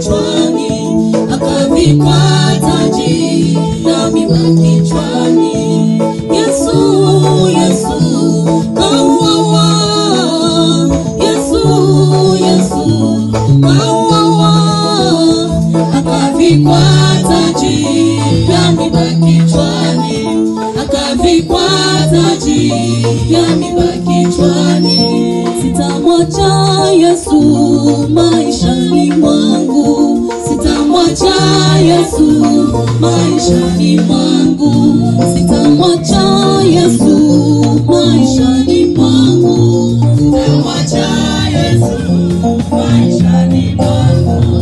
kichwani, akavikwa taji la miba kichwani. Yesu, Yesu, kauawa. Yesu, Yesu, kauawa. Akavikwa taji la miba kichwani, akavikwa taji ya miba kichwani. Sitamwacha Yesu maishani mwangu, sitamwacha Yesu maishani mwangu, sitamwacha Yesu maishani mwangu, sitamwacha Yesu maishani mwangu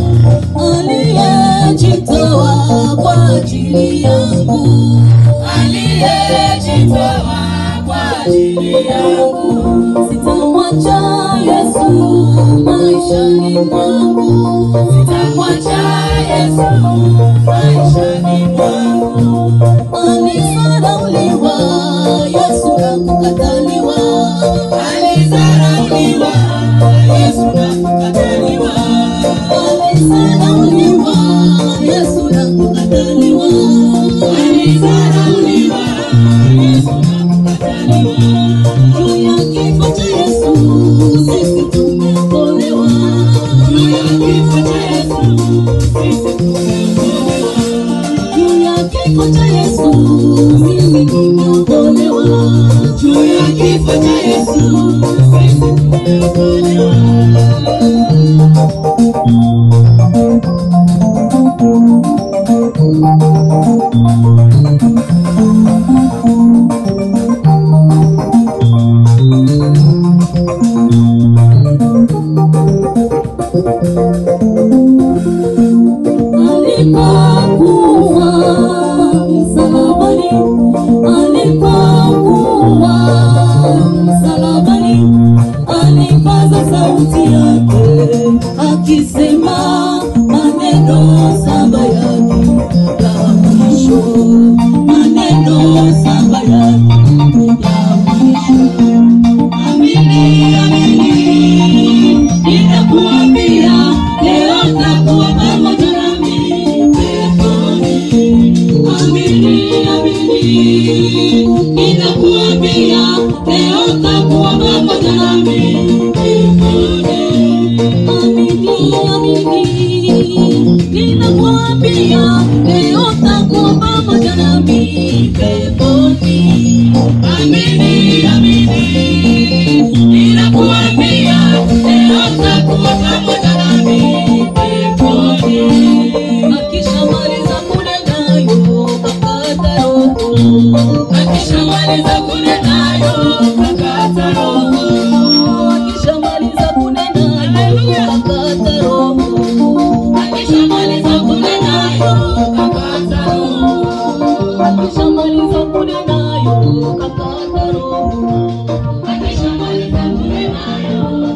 aliyejitoa kwa ajili yangu, aliyejitoa kwa ajili yangu. Sitamwacha Yesu maishani mwangu, sitamwacha Yesu maishani mwangu. Alizarauliwa Yesu na kukataliwa, alizarauliwa Yesu na kukataliwa, alizarauliwa Yesu na kukataliwa, alizarauliwa Yesu na kukataliwa. Juu ya kifo cha Yesu sisi tumeokolewa, juu ya kifo cha Yesu sisi tumeokolewa, juu ya kifo cha Yesu mimi nimeokolewa, juu ya kifo cha Yesu sisi tumeokolewa. alipokuwa msalabani, alipokuwa msalabani, alipaza sauti yake akisema maneno saba yake ya mwisho, maneno saba yake ya mwisho. Amini, amini, ninakuambia leo takuwa pamoja nami peponi. Amini, amini, ninakuambia leo takuwa pamoja nami peponi. Amini, amini, ninakuambia leo takuwa pamoja nami peponi. Amini, amini, ninakuambia leo takuwa pamoja nami peponi. Akishamaliza kunena yo kakata roho, akishamaliza kunena yo kakata roho, akishamaliza kunena yo kakata roho, akishamaliza kunena yo kakata roho, akishamaliza kunena yo kakata roho, akishamaliza kunena yo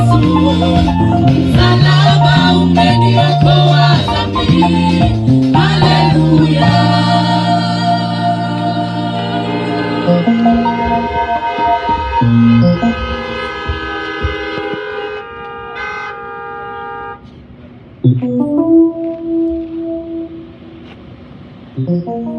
Hallelujah. Thank you.